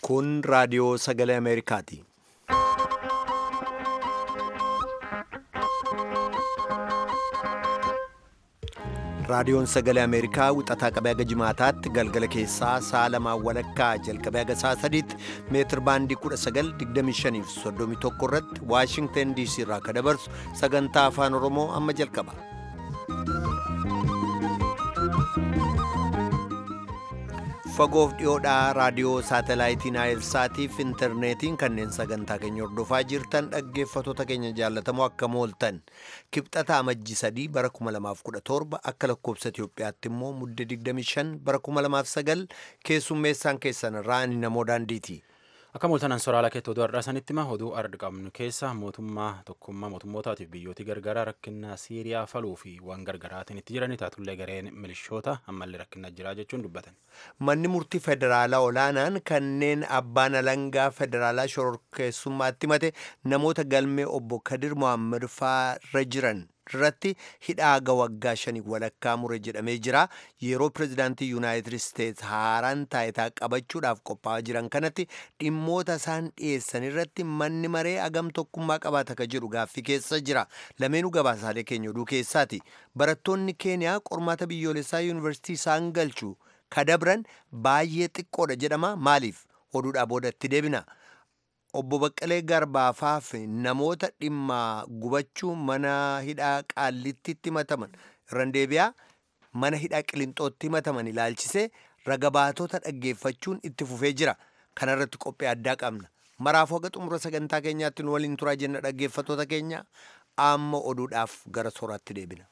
Kun raadiyoo sagalee Ameerikaati. Raadiyoon sagalee Ameerikaa wixataa qabee haga jimaataatti galgala keessaa sa'a lamaan walakkaa jalqabee haga sa'a sadiitti meetir baandii 1925 fi 31 irratti Waashingtan DC irraa akka dabarsu sagantaa afaan Oromoo amma jalqaba. Fagoof dhiyoodhaa raadiyoo saatalaayitii Naayilsaatii fi intarneetiin kanneen sagantaa keenya hordofaa jirtan dhaggeeffattoota keenya jaallatamoo akka mooltan kibxata amajji sadii bara 2017 akka lakkoobsa Itoophiyaatti immoo mudde 25 bara 2009 keessummeessaan keessan irraa ani namoo daandiiti. Akka mooltanan soraala keetti oduu har'aa sanitti hima oduu ardi qabnu keessa mootummaa tokkummaa mootummootaatiif biyyooti gargaraa rakkina Siiriyaa faluu fi waan gargaraatiin itti jirani taatullee gareen milishoota ammallee rakkina jiraa jechuun dubbatan. Manni murtii federaalaa olaanaan kanneen abbaan alangaa federaalaa shororkeessummaatti himate namoota galmee obbo Kadir Mohaammed faarra jiran irratti hidhaa waggaa shanii walakkaa mure jedhamee jira. Yeroo pirezidaantii Yuunaayitid Isteets haaraan taayitaa qabachuudhaaf qophaa'aa jiran kanatti dhimmoota isaan dhiyeessan irratti manni maree agam tokkummaa qabaata akka jedhu gaaffii keessa jira. Lameenuu gabaasaalee keenya oduu keessaati. Barattoonni Keeniyaa qormaata biyyoolessaa yuunivarsiitii isaan galchu kadabran baay'ee xiqqoodha jedhama. Maaliif? Oduudhaa boodatti deebina. Obbo Baqqalee Garbaafaa fi namoota dhimma gubachuu mana hidhaa qaallittitti himataman irraan deebi'aa mana hidhaa qilinxootti himataman ilaalchisee ragabaatota dhaggeeffachuun itti fufee jira. Kana irratti qophii addaa qabna. Maraafuu haga xumura sagantaa keenyaatti nu waliin turaa jenna dhaggeeffattoota keenya amma oduudhaaf gara sooraatti deebina.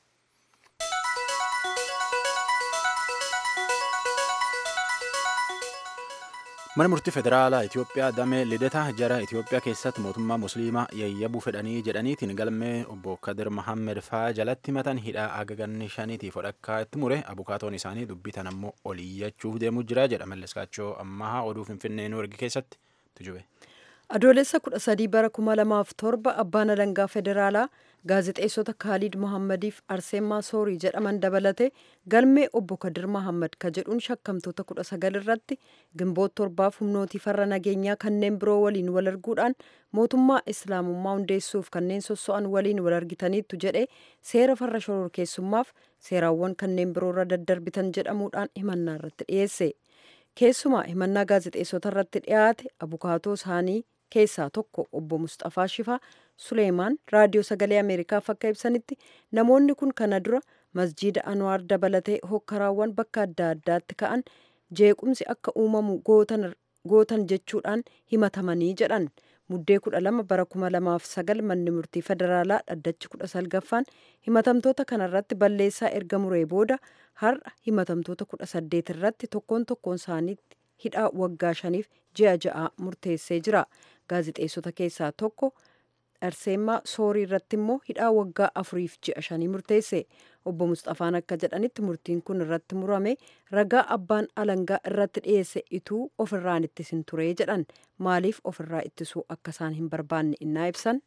Mana murtii federaalaa Itoophiyaa damee lidataa jara Itoophiyaa keessatti mootummaa musliimaa yayyabuu fedhanii jedhaniitiin galmee obbo Kadir Mohaammed faa jalatti himatan hidhaa agaganni shaniitiif odhakkaa itti mure abukaatoon isaanii dubbitan ammoo oliyyachuuf deemuu jira jedha malleskaachoo ammahaa oduu finfinnee nu ergi keessatti tujube. Adoolessa kudha sadii bara kuma lamaaf torba abbaan alangaa federaalaa gaazexeessota Kaalid Mohammadiif Arseemaa Soorii jedhaman dabalate galmee obbo Kadir Mohammad ka jedhuun shakkamtoota kudha sagal irratti gimboota torbaaf humnootii farra nageenyaa kanneen biroo waliin wal arguudhaan mootummaa islaamummaa hundeessuuf kanneen sosso'an waliin wal argitaniittu jedhe seera farra shororkeessummaaf seeraawwan kanneen biroorra daddarbitan jedhamuudhaan himannaa irratti dhiyeesse. Keessumaa himannaa gaazexeessota irratti dhiyaate abukaatoo isaanii keessaa tokko obbo Mustafaa Shifaa Suleemaan raadiyoo sagalee Ameerikaaf akka ibsanitti namoonni kun kana dura masjiida Anwaar dabalatee hokkaraawwan bakka adda addaatti ka'an jeequmsi akka uumamu gootan jechuudhaan himatamanii jedhan. Muddee kudha lama bara kuma lamaaf sagal manni murtii federaalaa dhaddachi kudha salgaffaan himatamtoota kanarratti balleessaa erga muree booda har'a himatamtoota kudha saddeet irratti tokkoon tokkoon isaaniitti hidhaa waggaa shaniif ji'a ja'a murteessee jira. Gaazixeessota keessaa tokko Arseemaa Soorii irratti immoo hidhaa waggaa afuriif ji'a shanii murteesse. Obbo Mustafaan akka jedhanitti murtiin kun irratti murame ragaa abbaan alangaa irratti dhiyeesse ituu ofirraan ittisin turee jedhan maaliif ofirraa ittisuu akka isaan hin barbaanne innaa ibsan.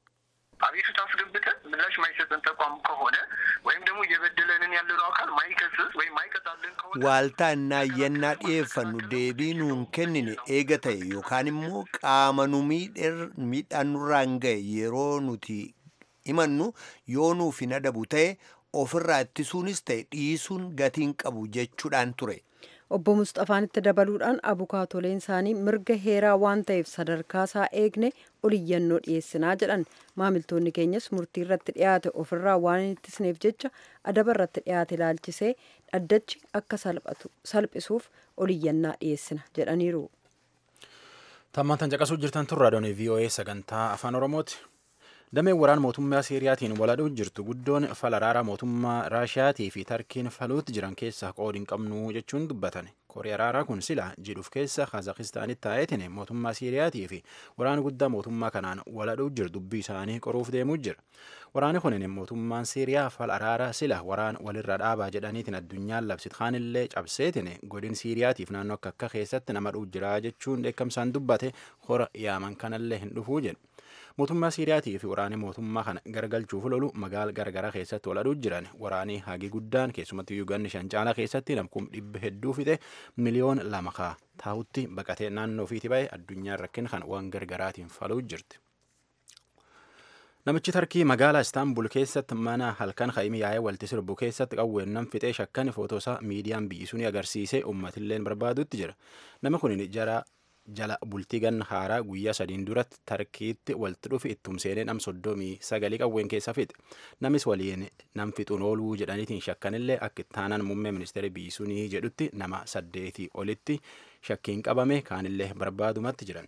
አቤቱታ አስገብተን ምላሽ ማይሰጠን ተቋም ከሆነ ወይም ደግሞ እየበደለንን ያለነው አካል ማይከስስ ወይም ማይቀጣልን ከሆነ Waaltaa innaa iyyannaa dhiyeeffannu deebii nuun kennine eega ta'e yookaan immoo qaama nu miidhaan nurraan ga'e yeroo nuti himannu yoo nuuf hin adabu ta'e ofirraa ittisuunis ta'e dhiisuun gatiin qabu jechuudhaan ture. Obbo Mustafaan itti dabaluudhaan abukaatoleen isaanii mirga heeraa waan ta'eef sadarkaa isaa eegne oliyyannoo dhiyeessinaa jedhan maamiltoonni keenyas murtii irratti dhiyaate ofirraa waan hin ittisneef jecha adaba irratti dhiyaate ilaalchisee dhaddachi akka salphisuuf oliyyannaa dhiyeessina jedhaniiru. Tammaan caqasuu jirtan tun raadiyoon VOA sagantaa afaan Oromooti. Dameen waraana mootummaa Siiriyaatiin waladhuu jirtu guddoon falaraara mootummaa Raashiyaatii fi Tarkiin faluutti jiran keessaa qoodi hin qabnu jechuun dubbatan. Kooriyaa araaraa kun sila jidhuuf keessa Kaazakistaanitti taa'eetiin mootummaa Siiriyaatii fi waraana guddaa mootummaa kanaan waladhuu jiru dubbii isaanii qoruuf deemuu jira. Waraanni kunin mootummaan Siiriyaa fal araara sila waraan walirra dhaabaa jedhaniitiin addunyaan labsit kaanillee cabseetiin godin Siiriyaatiif naannoo akka akka keessatti nama dhuu jira jechuun dheekkamsaan dubbate hora yaaman kanallee hin dhufuu jedhu. mootummaa siiriyaatii fi waraanni mootummaa kana gargalchuuf lolu magaala garagaraa keessatti waladhuu jiran waraanii hagi guddaan keessumatti yuuganni shan caalaa keessatti namkum dhibba hedduu fixe miliyoon lama kaa taa'utti baqatee naannoo ofiiti ba'e addunyaan rakkin kan waan gargaraatiin faluu jirti. Namichi Tarkii magaalaa Istaanbul keessatti mana halkan Hayimi yaa'ee walti sirbu keessatti qawweennan fixee shakkan footoosaa miidiyaan biyyisuun agarsiisee uummatilleen barbaadutti jira. Nama kun jara jala bultii ganna haaraa guyyaa sadiin duratti Tarkiitti walti dhufi ittum seenee nam soddomii sagalii qawween keessa fixe. Namis waliin nam fixuun ooluu jedhaniitiin shakkanillee akka ittaanan muummee ministeera biyyisuunii jedhutti nama saddeetii olitti shakkiin qabame kaanillee barbaadumatti jiran.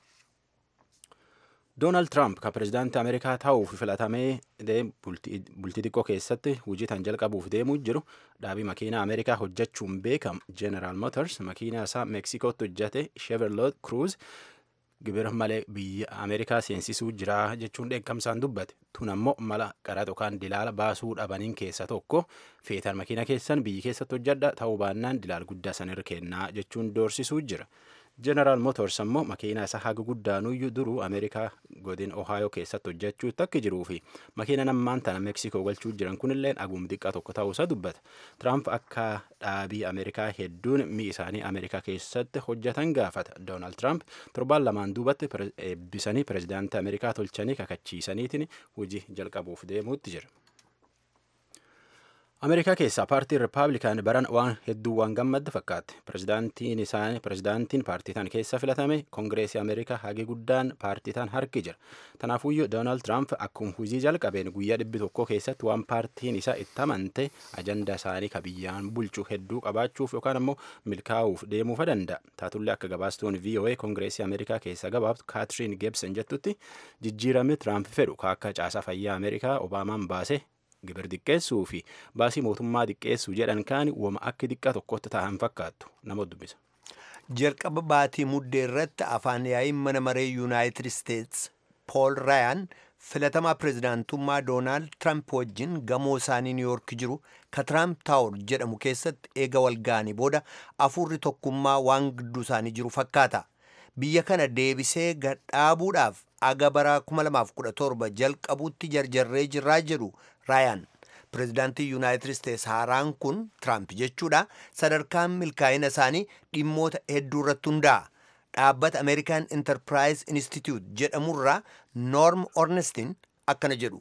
Doonaald Tiraamp kan pirezidaantii Ameerikaa ta'uuf filatamee bultii xiqqoo keessatti hojii tan jalqabuuf deemuu jiru dhaabii makiinaa Ameerikaa hojjechuun beekamu General Motors makiinaa isaa Meeksikootti hojjete Chevrolet Cruze gibira malee biyya Ameerikaa seensisuu jira jechuun dheekkamsaan dubbate. Tun ammoo mala qaraxa yookaan dilaala baasuu dhabaniin keessa tokko feetan makiina keessan biyyi keessatti hojjedha ta'uu baannaan dilaal guddaa sanirra kennaa jechuun doorsisuu jira. Jeneraal Motors ammoo makiinaa isaa haga guddaanuyyuu duruu Ameerikaa godin Ohaayoo keessatti hojjechuutti akka jiruu fi makiina nammaan tana Meeksikoo galchuu jiran kunillee agum xiqqaa tokko ta'uusaa dubbata. Tiraamp akka dhaabii Ameerikaa hedduun mi'i isaanii Ameerikaa keessatti hojjetan gaafata. Doonaald Tiraamp torbaan lamaan duubatti eebbisanii pirezidaantii Ameerikaa tolchanii kakachiisaniitiin hojii jalqabuuf deemuutti jira. Ameerikaa keessaa paartiin Rippaabilikaan baran waan hedduu waan gammadde fakkaate. Pirezidaantiin isaanii pirezidaantiin paartiitaan keessa filatame Kongireesii Ameerikaa hagi guddaan paartiitaan harki jira. Tanaafuyyuu Doonaald Tiraamp akkuma hujii jalqabeen guyyaa dhibbi tokko keessatti waan paartiin isaa itti amante ajandaa isaanii ka biyyaan bulchu hedduu qabaachuuf yookaan ammoo milkaa'uuf deemuufa danda'a. Taatullee akka gabaastuun VOA Kongireesii Ameerikaa keessa gabaabtu Kaatiriin Geebsen jettutti jijjiirame Tiraamp fedhu akka caasaa fayyaa Ameerikaa Obaamaan baase gibir xiqqeessuu fi baasii mootummaa xiqqeessuu jedhan kaani wama akka xiqqaa tokkotti ta'an fakkaattu nama dubbisa. jalqaba baatii muddee irratti afaan yaa'iin mana maree yuunaayitid isteets pool raayaan filatamaa pirezidaantummaa doonaald tiraamp wajjin gamoo isaanii niiyork jiru ka tiraamp taawur jedhamu keessatti eega walga'anii booda afuurri tokkummaa waan gidduu isaanii jiru fakkaata biyya kana deebisee gadhaabuudhaaf aga bara 2017 jalqabuutti jarjarree jirraa jedhu raayaan pirezidaantii yuunaayitid isteets haaraan kun tiraamp jechuudha sadarkaan milkaa'ina isaanii dhimmoota hedduu irratti hundaa'a dhaabbata ameerikaan intarpiraayis institute jedhamurraa noorm ornestin akkana jedhu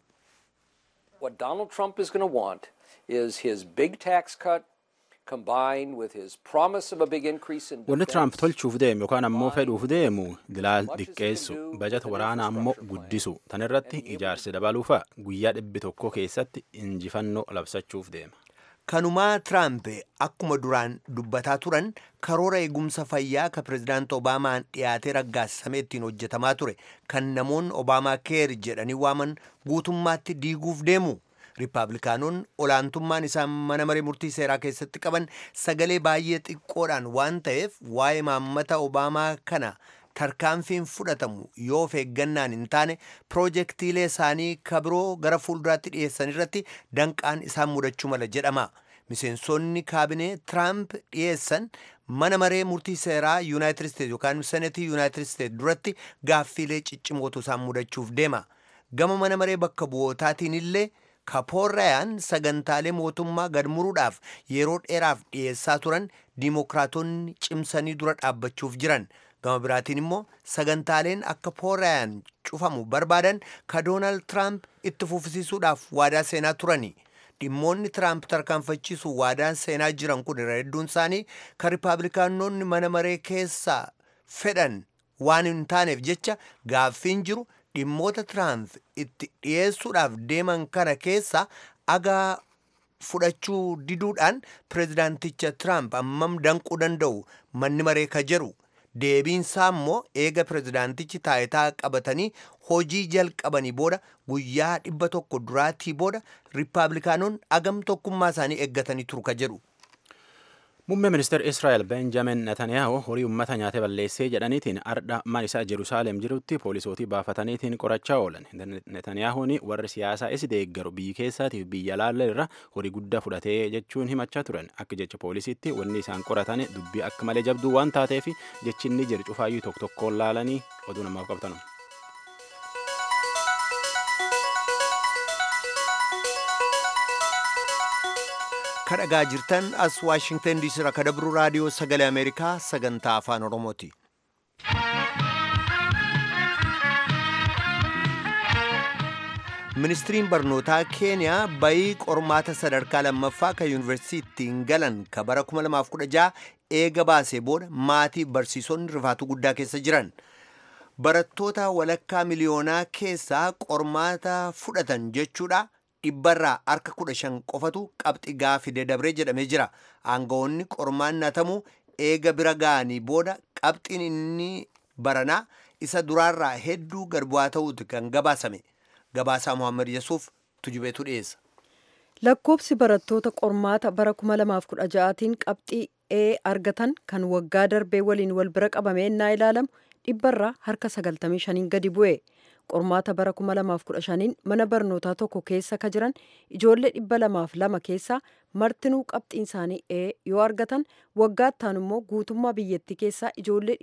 What Donald Trump is going to want is his big tax cut combined with his promise of a big increase in Wanni Tiraamp defense. tolchuuf deemu yookaan ammoo fedhuuf deemu dilaal xiqqeessu bajata waraanaa ammoo guddisu tan irratti ijaarsi dabaluufa guyyaa dhibbi tokko keessatti injifannoo labsachuuf deema. kanumaa tiraamp akkuma duraan dubbataa turan karoora eegumsa fayyaa ka pirezidaanti obaamaan dhiyaatee raggaasifamee ittiin hojjetamaa ture kan namoonni obaamaa keer jedhanii waaman guutummaatti diiguuf deemu riippaabilikaanonni olaantummaan isaan mana maree murtii seeraa keessatti qaban sagalee baay'ee xiqqoodhaan waan ta'eef waa'ee maammata obaamaa kana tarkaanfiin fudhatamu yoo of eeggannaan hin taane piroojeektiilee isaanii kabiroo gara fuulduraatti dhiyeessan irratti danqaan isaan mudachuu mala jedhama. Miseensonni kaabinee Tiraamp dhiyeessan mana maree murtii seeraa Yuunaayitid Isteetsi yookaan Senetii Yuunaayitid Isteetsi duratti gaaffiilee ciccimootu isaan mudachuuf deema. Gama mana maree bakka bu'ootaatiin illee kapoorrayaan sagantaalee mootummaa gad muruudhaaf yeroo dheeraaf dhiyeessaa turan diimokiraatonni cimsanii dura dhaabbachuuf jiran. gama biraatiin immoo sagantaaleen akka poorrayaan cufamu barbaadan ka doonaald tiraamp itti fufsiisuudhaaf waadaa seenaa turani dhimmoonni tiraamp tarkaanfachiisu waadaan seenaa jiran kun irra hedduun isaanii ka riippaabilikaanonni mana maree keessaa fedhan waan hin taaneef jecha gaaffiin jiru dhimmoota tiraamp itti dhiyeessuudhaaf deeman kana keessa agaa fudhachuu diduudhaan pirezidaanticha tiraamp ammam danquu danda'u manni maree ka jedhu deebiinsaa immoo eega pirezidaantichi taayitaa qabatanii hojii jalqabanii booda guyyaa dhibba tokko duraatii booda riippaabilikaanonni agam tokkummaa isaanii eeggatanii turu ka jedhu. Muummee ministeera Israa'el Benjamin Netanyahu horii uummata nyaatee balleessee jedhaniitiin ardha mana isaa Jerusaalem jirutti poolisootii baafataniitiin qorachaa oolan. Netanyahuun warri siyaasaa isi deeggaru biyyi keessaatiif biyya laalla irra horii guddaa fudhatee jechuun himachaa turan. Akka jecha poolisiitti wanni isaan qoratan dubbii akka malee jabduu waan taateef jechi inni jiru cufaayyuu tokko tokkoon laalanii oduu namaaf qabatan. kadhagaa jirtan as waashingtan diisii irraa kadabru raadiyoo sagalee ameerikaa sagantaa afaan oromooti ministiriin barnootaa keeniyaa bayii qormaata sadarkaa lammaffaa kan yuunivarsiitiin galan ka bara 2016 eega baasee booda maatii barsiisonni rifaatuu guddaa keessa jiran barattoota walakkaa miliyoonaa keessaa qormaata fudhatan jechuudha dhibbarraa harka kudha shan qofatu qabxi gaafide dabree jedhamee jira aangawoonni qormaannatamuu eega bira ga'anii booda qabxiin inni baranaa isa duraarraa hedduu garbu'aa ta'uuti kan gabaasame gabaasaa mohaammed yesuuf tujubeetu dhiyeessa. lakkoobsi barattoota qormaata bara 2016tiin qabxii ee argatan kan waggaa darbee waliin wal bira qabamee innaa ilaalamu dhibbarraa harka 95 gadi bu'e qormaata bara 2015 mana barnootaa tokko keessa ka jiran ijoollee 202 keessaa martinuu qabxiin isaanii ee yoo argatan waggaa ittaan immoo guutummaa biyyattii keessaa ijoollee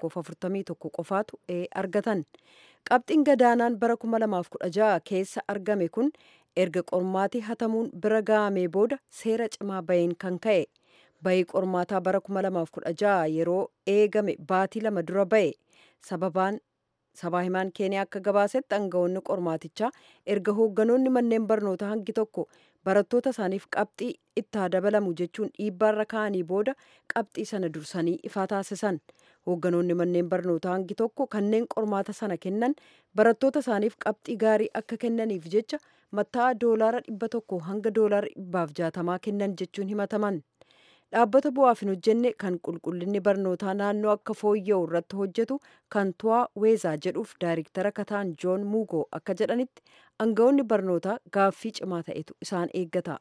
141 qofaatu ee argatan qabxiin gadaanaan bara 2016 keessa argame kun erga qormaatii hatamuun bira ga'amee booda seera cimaa baheen kan ka'e bayii qormaataa bara 2016 yeroo eegame baatii lama dura ba'e sababaan sabaa himaan keeniyaa akka gabaasetti aangawoonni qormaatichaa erga hoogganoonni manneen barnootaa hangi tokko barattoota isaaniif qabxii itti dabalamu jechuun dhiibbaarra ka'anii booda qabxii sana dursanii ifaa taasisan hoogganoonni manneen barnootaa hangi tokko kanneen qormaata sana kennan barattoota isaaniif qabxii gaarii akka kennaniif jecha matta'aa doolaara dhibba tokko hanga doolaara dhibbaaf jaatamaa kennan jechuun himataman dhaabbata bu'aaf hin hojjenne kan qulqullinni barnootaa naannoo akka fooyya'u irratti hojjetu kan tu'aa weezaa jedhuuf daayiriktara kataan joon muugoo akka jedhanitti aangawoonni barnootaa gaaffii cimaa ta'etu isaan eeggata.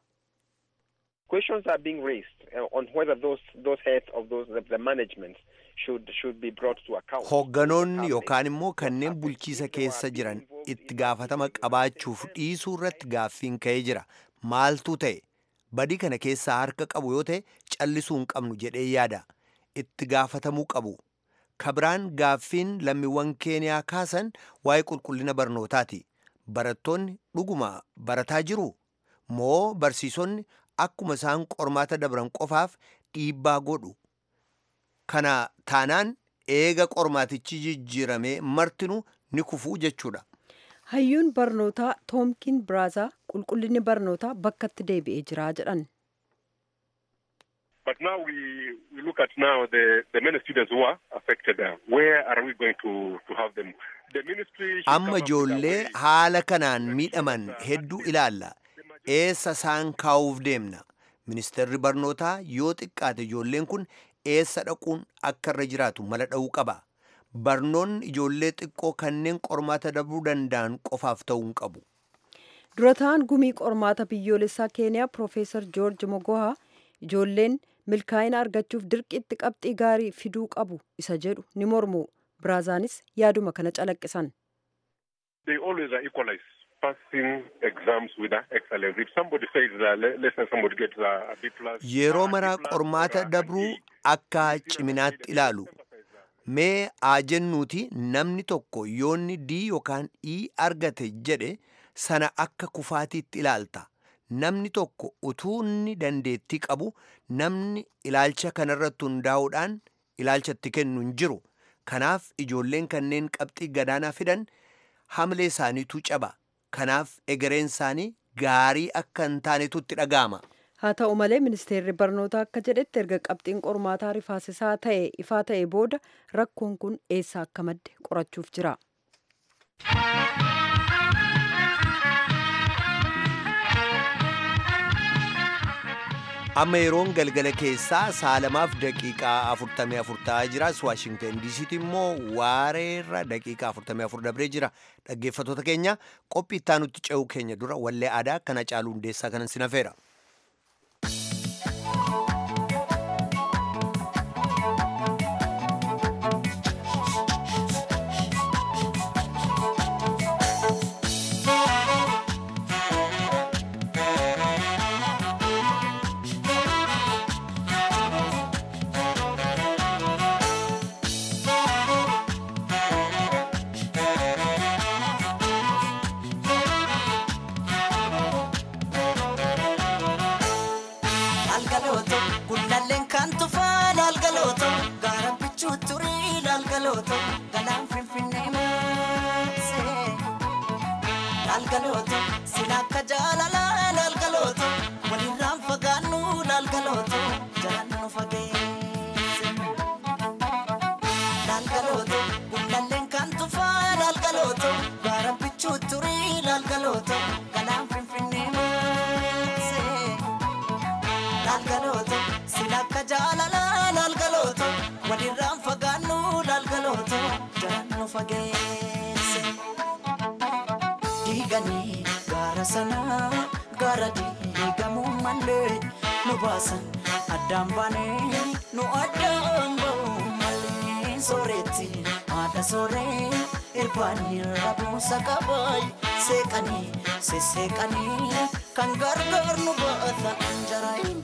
Questions are being raised uh, on whether those those heads of those the, the management should should be brought to account. Hoogganoonni yookaan immoo kanneen bulchiisa keessa jiran itti gaafatama qabaachuuf dhiisuu irratti gaaffiin ka'ee jira. Maaltu ta'e? Badii kana keessaa harka qabu yoo ta'e callisuu hin qabnu jedhee yaada. Itti gaafatamuu qabu. Kabiraan gaaffiin lammiiwwan keeniyaa kaasan waa'ee qulqullina barnootaati. Barattoonni dhuguma barataa jiru? Moo barsiisonni akkuma isaan qormaata dabran qofaaf dhiibbaa godhu? Kana taanaan eega qormaatichi jijjiiramee martinu ni kufuu jechuudha. hayyuun barnootaa toomkin biraazaa qulqullinni barnootaa bakkatti deebi'ee jira jedhan. But now we, we look at now the, the many students who are affected. Uh, where are we going to, to have them? The ministry should come Amma up with a ijoollee way haala kanaan miidhaman hedduu ilaalla. Eessa isaan kaa'uuf deemna? Ministeerri barnootaa yoo xiqqaate ijoolleen kun eessa dhaquun akka irra jiraatu mala dha'uu qaba. Barnoonni ijoollee xiqqoo kanneen qormaata dabruu danda'an qofaaf ta'uu hin qabu. dura ta'an gumii qormaata biyyoolessaa keeniyaa piroofeesar joorji mogohaa ijoolleen milkaa'ina argachuuf dirqitti qabxii gaarii fiduu qabu isa jedhu ni mormu biraazaanis yaaduma kana calaqqisan. they always are equalized. Passing exams with uh, excellence. If somebody says, uh, let, let's say somebody gets uh, a B plus. Yeroo uh, maraa D plus, qormaata uh, dabruu E, akka ciminaatti ilaalu. Mee haa jennuuti namni tokko yoonni D yookaan E argate jedhe sana akka kufaatiitti ilaalta. Namni tokko utuu inni dandeettii qabu namni ilaalcha kanarratti hundaa'uudhaan ilaalcha itti kennu hin jiru. Kanaaf ijoolleen kanneen qabxii gadaanaa fidan hamlee isaaniitu caba. Kanaaf egereen isaanii gaarii akka hin taanetu itti dhaga'ama. haa ta'u malee ministeerri barnootaa akka jedhetti erga qabxiin qormaataa rifaasisaa ta'e ifaa ta'e booda rakkoon kun eessaa akka madde qorachuuf jira. amma yeroon galgala keessaa saalamaaf daqiiqaa 44 ta'aa jira waashingtan diisiitti immoo waareerra daqiiqaa 44 dabree jira dhaggeeffatoota keenya qophii ittaanutti ce'uu keenya dura wallee aadaa kana caaluu hundeessaa kanan sinafeera. laalgalooto sila akka jaalalaa laalgalooto walirraan fagaannu laalgalooto jalaan nu fageesse laalgalooto gundalleen kan tufaa laalgalooto gaara bichuu turii laalgalooto galaan finfinnee maasee laalgalooto sila akka jaalalaa laalgalooto walirraan fagaannu laalgalooto jalaan nu fageesse. diiganii gaara sanaa gaara diigamuu malee nu baasan addaan baanee nu addaan ba'uu malee sooretti haadha sooree irbaanii rabuusa qabaay seeqanii sesseeqanii kan gargaar nu baata jaraayin.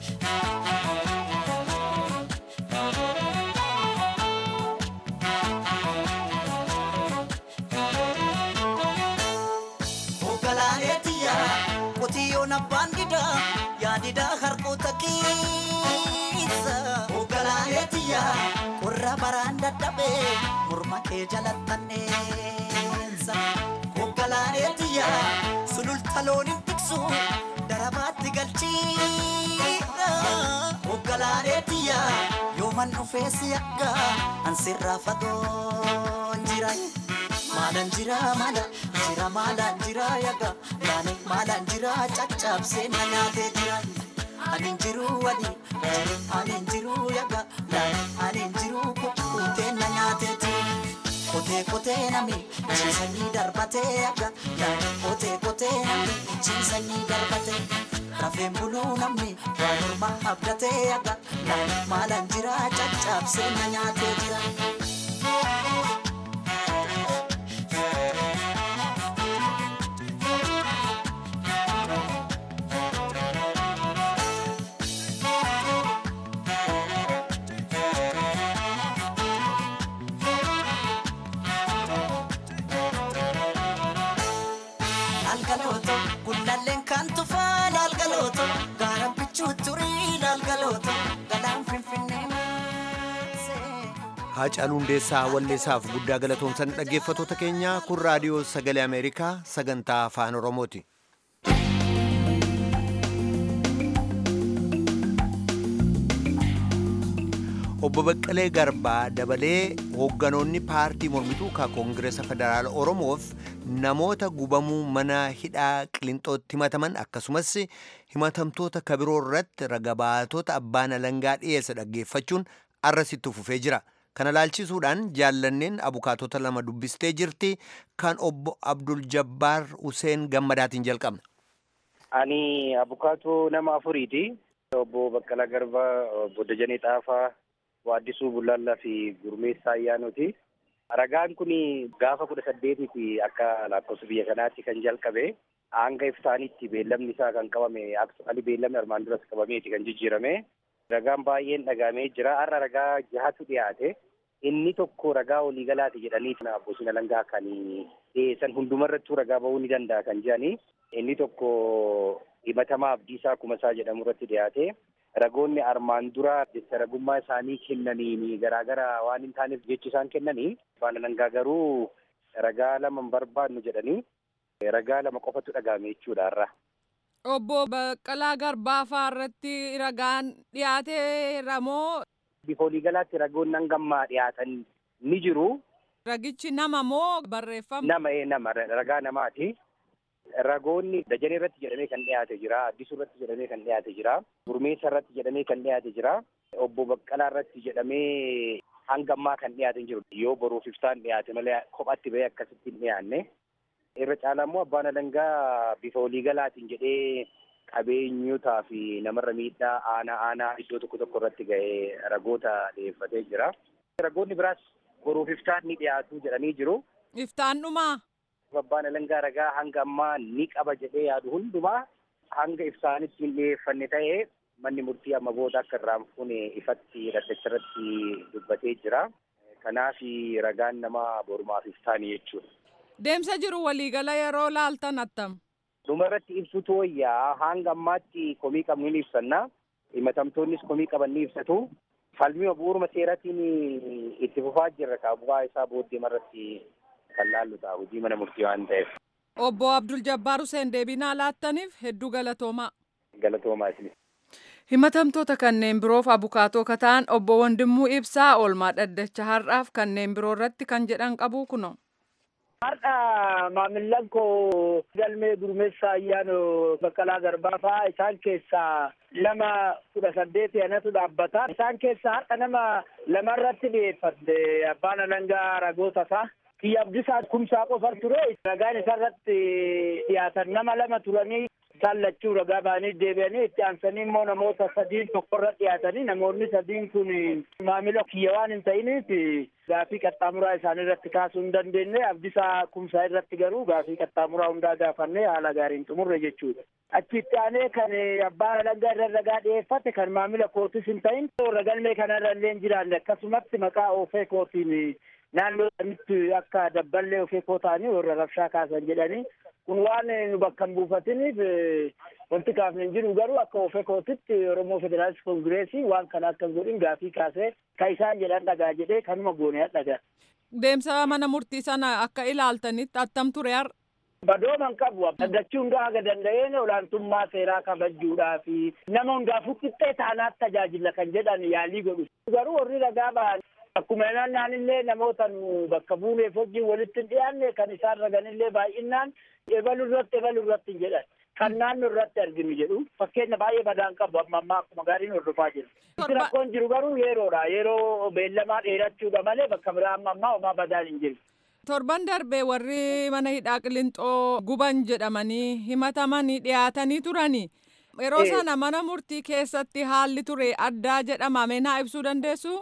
Ogalaaleetiya qotiyyoon abbaan didaa yaadidaa harkoota keessa. Ogalaaleetiya qorra baraan dadhabee morma kee jalattanneessa. Ogalaaleetiya sululta looniin tiksu darabaatti galchiidha. Ogalaaleetiya yooman dhufeessi akka ansirraa fagoon jira. maalan jira maala jira maalan jira yaga laane maalan jira caccabsee na nyaatee jira anin jiru wadi anin jiru yaga laane anin jiru kukkutee na nyaatee jira kotee kotee nami ciisanii darbatee yaga laane kotee kotee nami ciisanii darbatee rafeen buluu namni waa morma abdatee yaga laane maalan jira caccabsee na nyaatee jira. laalgalooto gundalleen kan tufaa laalgalooto gaara bichuu turii laalgalooto galaan finfinnee maasee. Haacaaluu Hundeessaa Walleessaaf guddaa galatoomsan dhaggeeffatoota keenya kun raadiyoo sagalee Ameerikaa sagantaa afaan Oromooti. Obbo Baqqalee Garbaa dabalee hoogganoonni paartii mormituu ka Koongireesa Federaala Oromoof namoota gubamuu mana hidhaa Qilintootti himataman akkasumas himatamtoota kabiroo irratti ragabaatota abbaan alangaa dhiyeessa dhaggeeffachuun arrasitti fufee jira. Kana laalchisuudhaan jaallanneen abukaatota lama dubbistee jirti kan obbo Abdul Jabbaar Huseen Gammadaatiin jalqabna. Ani abukaatoo nama afuriiti. Obbo Baqqalaa Garbaa, obbo Dajanee Xaafaa, Waaddisuu Bullaallaa fi Gurmeessaa Ayyaanooti. Ragaan kun gaafa kudha saddeetiiti akka lakkoofsa biyya kanaatti kan jalqabe. Hanga iftaanitti beellamni isaa kan qabame aksumaali beellamni armaan duras qabameeti kan jijjiirame. Ragaan baay'een dhagaamee jira. Har'a ragaa jahatu dhiyaate. Inni tokko ragaa waliigalaati jedhanii abbootiin alangaa kan dhiyeessan hundumarrattuu ragaa ba'uu ni danda'a kan jedhani. Inni tokko himatamaa Abdiisaa Kumasaa jedhamu irratti dhiyaate. Ragoonni armaan dura jecha ragummaa isaanii kennaniin garaagara waan hin taaneef jechi isaan kennanii abbaan alangaa garuu ragaa lama hin barbaannu jedhanii ragaa lama qofatu dhagaame jechuudha har'a. Obbo Baqqalaa Garbaafaa irratti ragaan dhiyaateera moo Bifa waliigalaatti ragoonni hangammaa dhiyaatan ni jiru. ragichi nama moo barreeffama? Nama ee nama ragaa namaati. Ragoonni Dajanee irratti jedhamee kan dhiyaate jira. Addisuu irratti jedhamee kan dhiyaate jira. Gurmeessa irratti jedhamee kan dhiyaate jira. Obbo Baqqalaa irratti jedhamee hangammaa kan dhiyaate hin jiru. Yoo boruuf ibsaan dhiyaate malee kophatti bahee akkasitti hin dhiyaanne. Irra caalaa immoo abbaan alangaa bifa waliigalaatiin jedhee qabeenyotaa fi namarra miidhaa aanaa aanaa iddoo tokko tokko irratti ga'ee ragoota dhiyeeffatee jira. Ragoonni biraas boruuf iftaan ni dhiyaatu jedhanii jiru. Iftaan dhumaa? Abbaan alangaa ragaa hanga ammaa ni qaba jedhee yaadu hundumaa hanga ibsaanitti hin dhiyeeffanne ta'ee manni murtii amma booda akka irraan fuune ifatti dhaddacha irratti dubbatee jira. Kanaaf ragaan nama borumaaf iftaanii jechuudha. Deemsa jiru waliigala yeroo laaltan attam? Dhuma irratti ibsutu wayyaa hanga ammaatti komii qabnu ni ibsanna. Himatamtoonnis komii qaban ni ibsatu. Falmii bu'uuruma seeratiin itti fufaa jirra kaa bu'aa isaa booddee irratti kan laallu ta'a hojii mana murtii waan ta'eef. Obbo Abdul Jabbaar Hussein deebinaa laattaniif hedduu galatoomaa. Galatoomaa isinis. Himatamtoota kanneen biroof abukaatoo kataan obbo Wandimmuu Ibsaa oolmaa dhaddacha har'aaf kanneen biroo irratti kan jedhan qabu kuno. Har'a maamillan koo galmee gurmeessaa ayyaanoo Baqqalaa Garbaa fa'aa isaan keessaa nama kudha saddeeti anatu dhaabbata. Isaan keessaa har'a nama lamarratti dhiyeeffatte abbaan alangaa ragoota isaa. Kiyya Abdisaa kumsaa qofar ture. Ragaan isarratti dhiyaatan nama lama turanii isaan lachuu ragaa ba'anii deebi'anii itti aansanii immoo namoota sadiin tokkorra dhiyaatanii namoonni sadiin kun maamila kiyya waan hin ta'iniif gaafii qaxxaamuraa isaanii irratti kaasuu hin dandeenye abdisaa kumsaa irratti garuu gaafii qaxxaamuraa hundaa gaafannee haala gaariin xumurre jechuudha. Achitti aanee kan abbaan alangaa irra ragaa dhiyeeffate kan maamila kootis hin ta'in warra galmee kanarra illee hin jiraanne akkasumatti maqaa oofee kootiin naannoo sanitti akka dabballee ofee koo ta'anii warra rabshaa kaasan jedhanii kun waan nu bakka hin buufatiniif wanti kaafne hin jiru garuu akka ofee kootitti Oromoo Federaalist Kongireesii waan kana akka hin godhin gaafii kaasee kan isaan jedhan dhagaa jedhee kanuma goonee dhagaa. Deemsa mana murtii sana akka ilaaltanitti attam ture har'a. Badooman qabu dhaggachuu hundaa haga danda'een olaantummaa seeraa kabajuudhaa fi nama hundaafuu qixxee taanaatti tajaajila kan jedhan yaalii godhu. Garuu warri ragaa ba'an akkuma naannillee namoota nu bakka buuneef wajjin walitti hin dhiyaanne kan isaan raganillee baay'inaan ebalu irratti ebalu irratti hin jedhan. Kan naannoo irratti arginu jedhu fakkeenya baay'ee badaan qabu amma ammaa akkuma gaariin hordofaa jiru. Itti rakkoon jiru garuu yeroodha. Yeroo beellamaa dheerachuudha malee bakka biraa amma ammaa homaa badaan hin jiru. Torban darbee warri mana hidhaa Qilinxoo guban jedhamanii himatamanii dhiyaatanii turani. Yeroo sana mana murtii keessatti haalli ture addaa jedhama. Meenaa ibsuu dandeessu?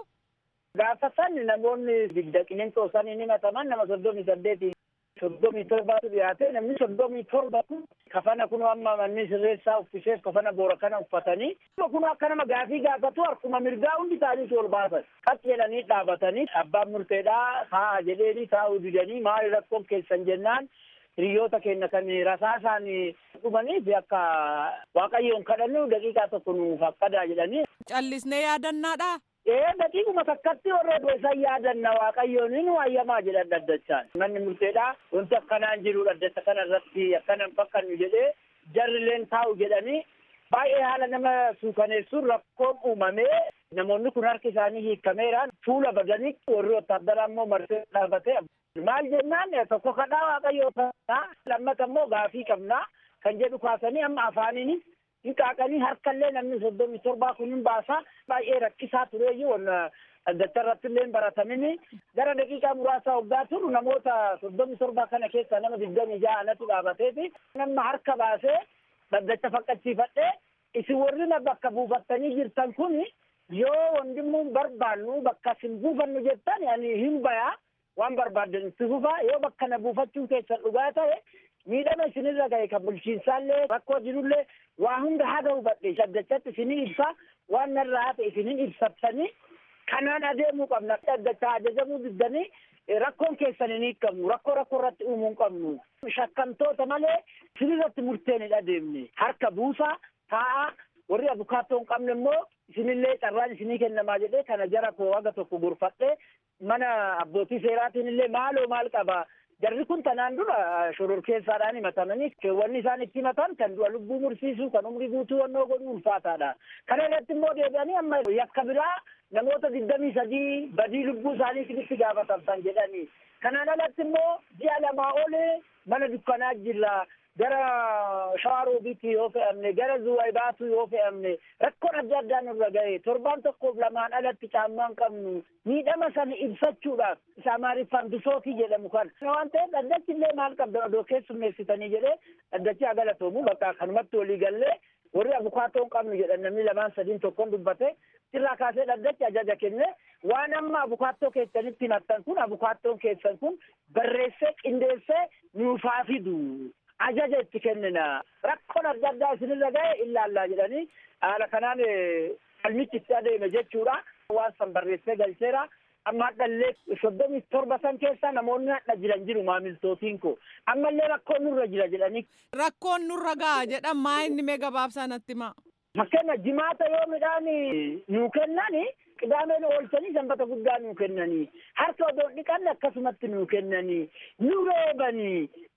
Gaafa san namoonni digda Qilinxoo saniin himataman nama soddomii saddeetiin soddomii torbaatu dhiyaate namni soddomii torba kun kafana kun amma manni sirreessaa uffiseef kafana boora kana uffatanii kun akka nama gaafii gaafatu harkuma mirgaa hundi isaaniitu ol baasan qas jedhanii dhaabatanii abbaan murteedhaa taa'a jedheeni taa'uu didanii maali rakkoon keessan jennaan hiriyoota keenya kan rasaasaan dhumaniif akka waaqayyoon kadhannu daqiiqaa tokko nuuf akkadaa jedhanii. Callisnee yaadannaadha. Ee daqiiquma takkatti warra isaan yaadanna waaqayyoon hin waayyamaa jedhan dhaddachaan. Manni murteedhaa wanti akkanaan jiru dhaddacha kana irratti akkanan fakkannu jedhee jarrileen taa'u jedhanii baay'ee haala nama suukaneessuun rakkoon uumamee namoonni kun harki isaanii hiikameeraan fuula badanii warri wotaaddaraa immoo marsee dhaabatee maal jennaan tokko kadhaa waaqayyoo ta'a lammata immoo gaafii qabnaa kan jedhu kaasanii amma afaaniinis hin qaaqanii harkallee namni soddomii torbaa kun hin baasaa baay'ee rakkisaa tureeyyuu dhaddacha irratti illee baratamini gara daqiiqaa muraasaa waggaa turu namoota soddomii torbaa kana keessa nama digdamii ja'anatu dhaabateeti nama harka baasee dhaddacha faqqachiifadhee isin warri na bakka buufattanii jirtan kun yoo wandimmuun barbaannu bakka isin buufannu jettan ani hin bayaa waan barbaaddan itti fufaa yoo bakka na buufachuun keessan dhugaa ta'e miidhama isinirra gahe kan bulchiinsaallee rakkoo jirullee waa hunda haga hubadhe dhaddachatti isinii ibsa waan narraa hafe isinin ibsattanii kanaan adeemuu qabna dhaddachaa ajajamuu diddanii rakkoon keessan hin hiikamu rakkoo rakkoo irratti uumuu hin qabnu shakkamtoota malee isinirratti murteen hin adeemne harka buusaa taa'a warri abukaattoo hin qabne immoo isinillee carraan isinii kennamaa jedhee kana jara koo haga tokko gorfadhee mana abbootii seeraatiin illee maaloo maal qaba jarri kun tanaan dura shororkeessaadhaan himatamanii keewwanni isaan itti himatan kan du'a lubbuu mursiisuu kan umrii guutuu wannoo godhuu ulfaataadha kana irratti immoo deebi'anii amma yakka biraa namoota digdamii sadii badii lubbuu isaaniititti gaafatamtan jedhanii kanaan alatti immoo ji'a lamaa olee mana dukkanaa jirra gara shawaroobiitti yoo fe'amne gara zuwaybaatu yoo fe'amne rakkoon adda addaa nurra gahe torbaan tokkoof lamaan alatti caammaan qabnu miidhama sana ibsachuudhaaf isa amaariffaan bisootii jedhamu kan waan ta'eef dhaddachi illee maal qabdan odoo keessummeessitanii jedhee dhaddachi haa galatoomu bakka kanumatti walii gallee warri abukaatoo hin qabnu jedhan namni lamaan sadiin tokkoon dubbate irraa kaasee dhaddachi ajaja kenne waan amma abukaattoo keessanitti himattan kun abukaattoon keessan kun barreessee qindeessee nuufaa fidu ajaja itti kennina rakkoon adda addaa isinirra gahe ilaallaa jedhanii haala kanaan falmichi itti adeeme jechuudha waan san barreessee galcheera amma hadhallee soddomii torba san keessa namoonni hadha jiran jiru maamiltootiin ko ammallee rakkoon nurra jira jedhanii. Rakkoon nurra gaha jedhan maa inni mee gabaabsaa natti himaa. Fakkeenya jimaata yoo midhaan nuu kennani qidaameen oolchanii sanbata guddaa nuu kennanii harka odoo dhiqanne akkasumatti nuu kennanii nu reebanii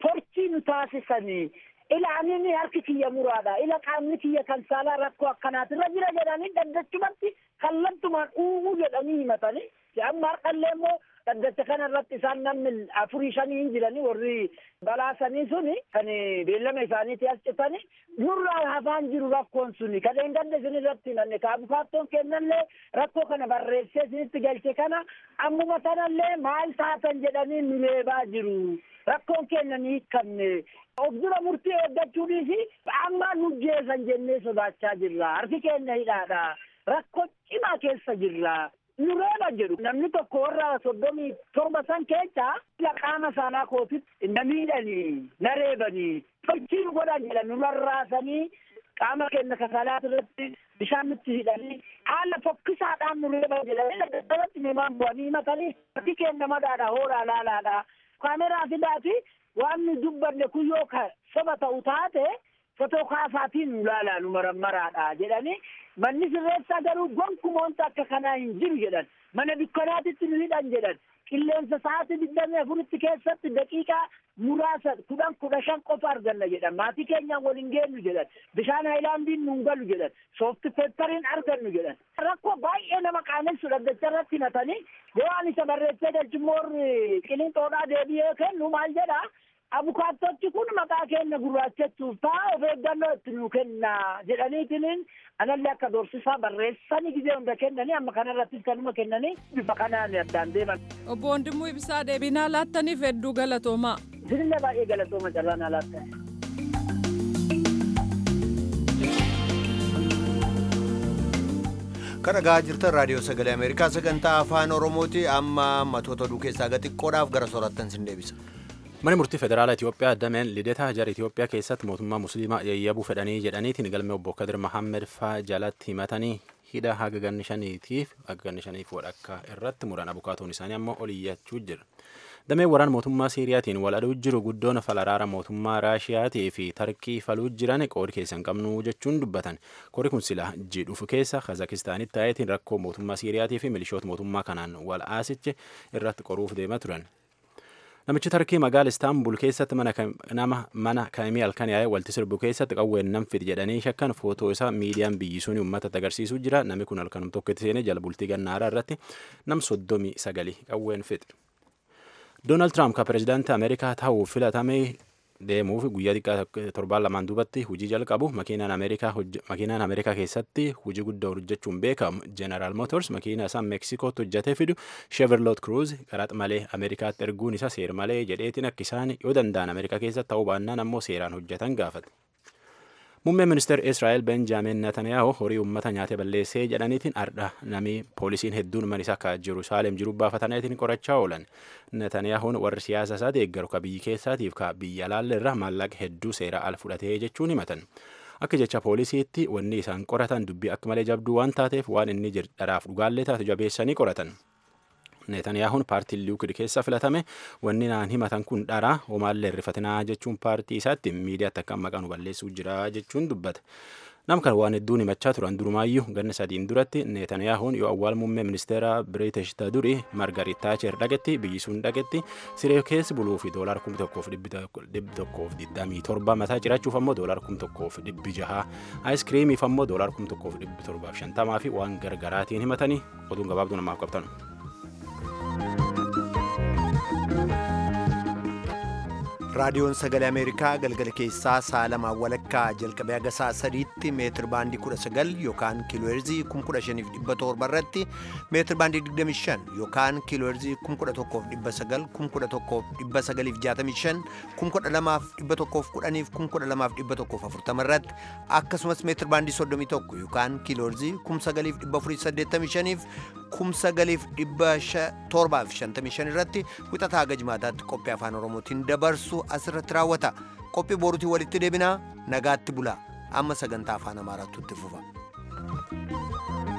torchii nu taasisanii ilaanin harki kiyya muraadha ila qaamni kiyya kan saalaa rakkoo akkanaatirra jira jedhanii dhaddachumatti kallattumaan uumuu jedhanii himatanii amma har'allee immoo dhaddacha kana irratti isaan namni afurii shanii hin jiranii warri balaasanii suni kan beellama isaaniiti as citanii nurraa hafaan jiru rakkoon suni kadheen ganda isin irratti nanne kaabufaattoon kennallee rakkoo kana barreessee isinitti galche kana ammuma sanallee maal taatan jedhanii nu leebaa jiru rakkoon keenya ni hiikamne of dura murtii eeggachuunis amma nu jeesan jennee sodaachaa jirra harki keenya hidhaadha rakkoo cimaa keessa jirra nu reeba jedhu namni tokko warra soddomii torba san keessa qaama saanaa kootitti na miidhanii na reebanii tolchii nu godhan jedhan nu rarraasanii qaama keenya kasalaat irratti bishaan nutti hidhanii haala fokkisaadhaan nu reeban jedhanii daddabarratti nimaan bu'anii himatanii harki keenya madaadha hoolaa laalaadha kaameraa fidaati waan nu dubbanne kun yoo ka soba ta'u taate fotoo kaasaatiin nu laalaa nu marammaraadha jedhanii manni sirreessaa garuu gonkumaa wanta akka kanaa hin jiru jedhan mana dukkanaatitti nu hidhan jedhan qilleensa sa'aatii digdamii afuritti keessatti daqiiqaa muraasa kudhan kudha shan qofa arganna jedhan maatii keenyaan waliin geenyu jedhan bishaan haayilaandiin nuun galu jedhan soofti peppariin argannu jedhan rakkoo baay'ee nama qaanessu dhaddacha irratti himatanii yoo ani isa barreessee galchimmoorri qilinxoodhaa deebi'ee kennu maal jedha abukaattochi kun maqaa keenya gurraachachuuf ta'a of eeggannoo itti nuu kenna jedhaniitiniin anallee akka doorsisaa barreessanii gizee hunda kennanii amma kanarrattis kanuma kennanii bifa kanaan addaan deeman. Obbo Wandimuu Ibsaa deebinaa laattaniif hedduu galatoomaa. Isinillee baay'ee galatooma carraa naa laattan. kan dhagaa jirtan raadiyoo sagalee ameerikaa sagantaa afaan oromooti amma matoota oduu keessaa xiqqoodhaaf gara soorattan sin deebisa. Mana murtii federaalaa Itoophiyaa dameen lidetaa jara Itoophiyaa keessatti mootummaa musliimaa yayyabuu fedhanii jedhaniitiin galmee obbo Kadir Mahammed faa jalatti himatanii hidha haga ganni shaniitiif haga ganni shaniif wadhakka irratti muran abukaatoon isaanii ammoo oliyyachuu jira. Dameen waraana mootummaa Siiriyaatiin wal aduu jiru guddoon falaraara mootummaa Raashiyaatii fi Tarkii faluu jiran qoodi keessa hin qabnu jechuun dubbatan. Qoodi kun sila jidhuuf keessa Kazakistaanitti ta'eetiin rakkoo mootummaa Siiriyaatii fi milishoota mootummaa kanaan wal aasiche irratti qoruuf deemaa turan. Namichi Tarkii magaala Istaanbul keessatti nama mana kaamii halkan yaa'ee walti sirbu keessatti qawween nam fidi jedhanii shakkan footoo isaa miidiyaan biyyisuun uummata agarsiisuu jira. Namni kun halkanum tokko itti seenee jala bultii gannaaraa irratti nam soddomii sagali qawween fide. Doonaald Tiraamp ka pirezidaantii Ameerikaa ta'uuf filatamee deemuuf guyyaa xiqqaa torbaan lamaan duubatti hojii jalqabu makiinaan Ameerikaa keessatti hojii guddaa hojjechuun beekamu General Motors makiinaa isaa Meeksikootti hojjetee fidu Chevrolet Cruze qaraxa malee Ameerikaatti erguun isa seer malee jedheetiin akka isaan yoo danda'an Ameerikaa keessatti ta'uu baannaan ammoo seeraan hojjetan gaafate. Muummeen ministeera Israa'el Benjaamin Netanyahu horii uummata nyaatee balleessee jedhaniitiin ardha namii poolisiin hedduun man isaa akka Jerusaalem jiru baafataniitiin qorachaa oolan. Netanyahuun warri siyaasa isaa deeggaru ka biyyi keessaatiif ka biyya alaalle irraa maallaqa hedduu seera al fudhatee jechuun himatan. Akka jecha poolisiitti wanni isaan qoratan dubbii akka malee jabduu waan taateef waan inni dharaaf dhugaallee taate jabeessanii qoratan. Netaniyaahuun paartii liikid keessa filatame wanni naan himatan kun dharaa homaallee irrifatinaa jechuun paartii isaatti miidiyaatti akka maqaa nu balleessuu jira jechuun dubbata. Nam kan waan hedduun himachaa turan durumaayyuu ganna sadiin duratti Netaniyaahuun yoo awwaal muummee ministeera Biriitish ta duri Margarit Taacher dhagetti biyyi sun dhagetti siree keessa buluu fi doolaar kum tokkoof dhibbi tokkoof digdamii torba mataa cirachuuf ammoo doolaar kum tokkoof dhibbi jaha aayiskiriimiif ammoo doolaar kum tokkoof dhibbi torbaaf shantamaa fi waan gargaraatiin himatanii oduun gabaabduu namaaf qabtan. raadiyoon sagalee ameerikaa galgala keessaa sa'a lamaan walakkaa jalqabee haga sa'a sadiitti meetir baandii 19 yookaan kiilooherzii 15700 irratti meetir baandii 25 yookaan kiilooherzii 11900 11965 12110 12140 irratti akkasumas meetir baandii 31 yookaan kiilooherzii 9485 9755 irratti wixataa haga jimaataatti qophii afaan oromootiin dabarsu asirratti raawwata qophii boruutiin walitti deebinaa nagaatti bulaa amma sagantaa afaan amaaraatti itti fufa.